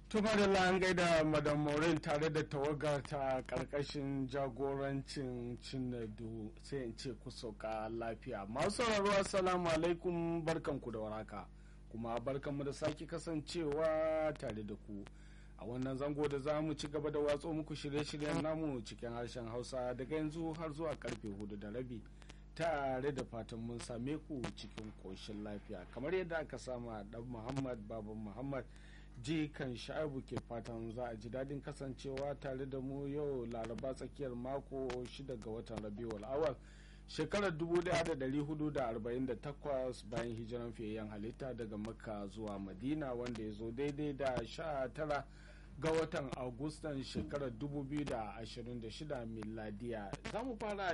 Tuma da an gaida Madam Maureen tare da tawagar ta karkashin jagorancin Cinedu sai in ce ku sauka lafiya. Masu sauraro assalamu alaikum barkanku da waraka kuma barkanmu da sake kasancewa tare da ku. A wannan zango da za mu ci gaba da watso muku shirye-shiryen namu cikin harshen Hausa daga yanzu har zuwa karfe hudu da rabi. tare da fatan mun same ku cikin ƙoshin lafiya kamar yadda aka sama dan muhammad baban muhammad ji kan sha'abu ke fatan za a ji daɗin kasancewa tare da mu yau laraba tsakiyar mako 6 ga watan rabiul awal shekarar 1448 bayan hijiran fiyayyen halitta daga makka zuwa madina wanda ya zo daidai da 19 ga watan agustan shekarar 2026 miladiya za mu fara